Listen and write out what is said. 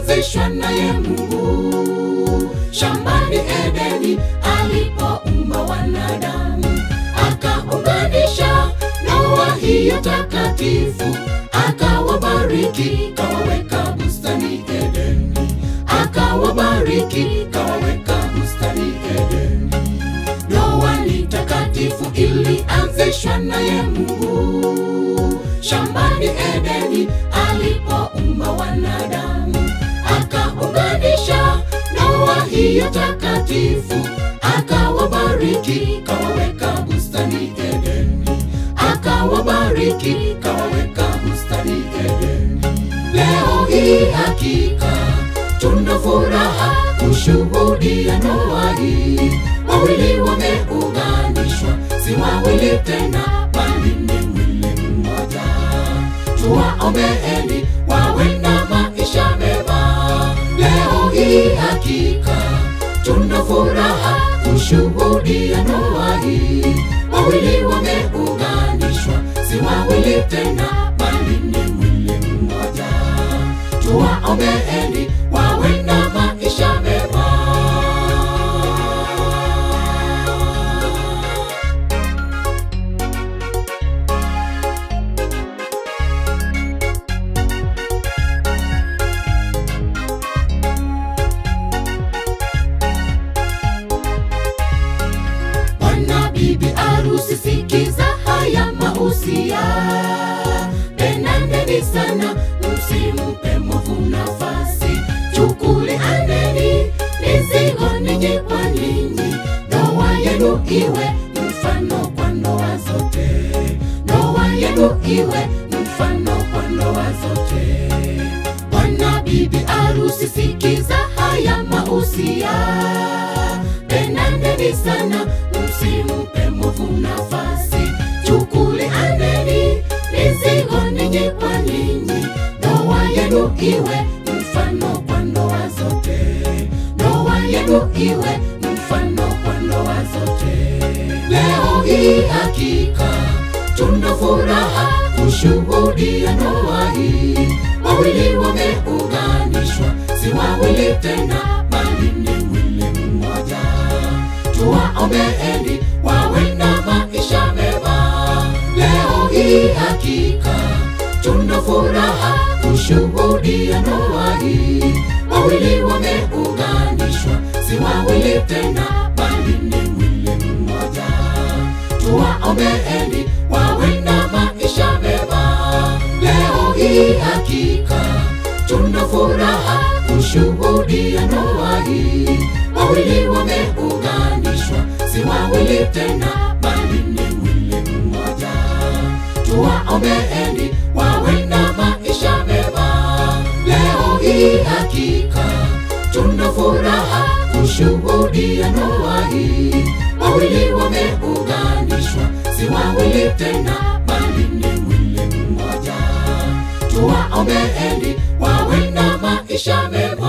ilianzishwa naye Mungu shambani Edeni alipoumba wanadamu, akaunganisha ndoa hiyo takatifu, akawabariki, kawaweka bustani Edeni, akawabariki, kawaweka bustani Edeni. Ndoa ni takatifu, ilianzishwa naye Mungu shambani Edeni alipoumba wanadamu, akaunganisha ndoa hiyo takatifu, akawabariki, kawaweka bustani Edeni, akawabariki, kawaweka bustani Edeni. Leo hii hakika tuna furaha kushuhudia ndoa hii, wawili wameunganishwa, si wawili tena, bali ni mwili mmoja. Tuwaombeeni wawe na maisha mema. Leo hii hakika tuna furaha kushuhudia ndoa hii, wawili wameunganishwa, si wawili tena, bali ni mwili mmoja. Tuwaombeeni wawe na maisha mema. Bwana bibi arusi, sikiza haya mausia, pendaneni sana, msimpe mwovu nafasi. Chukulianeni mizigo ninyi kwa ninyi, ndoa yenu iwe mfano kwa ndoa zote, ndoa yenu iwe mfano kwa ndoa zote. Bwana bibi arusi, sikiza haya mausia, pendaneni sana, msimpe mwovu nafasi. Chukulianeni mizigo ninyi kwa ninyi, ndoa yenu iwe mfano kwa ndoa zote, ndoa yenu iwe mfano kwa ndoa zote. Leo hii hakika tuna furaha kushuhudia ndoa hii, wawili wameunganishwa, si wawili tena, bali ni mwili mmoja. Tuwaombeeni wawe na maisha mema. Leo hii hakika tuna furaha kushuhudia ndoa hii, wawili wameunganishwa, si wawili tena, bali ni mwili mmoja. Tuwaombeeni wawe na maisha mema. Leo hii hakika tuna furaha kushuhudia ndoa hii, wawili wameunganishwa, si wawili tena, bali ni mwili mmoja. Tuwaombeeni wawe na maisha mema. Leo hii hakika tuna furaha kushuhudia ndoa hii, wawili wameunganishwa, si wawili tena, bali ni mwili mmoja. Tuwaombeeni wawe na maisha mema.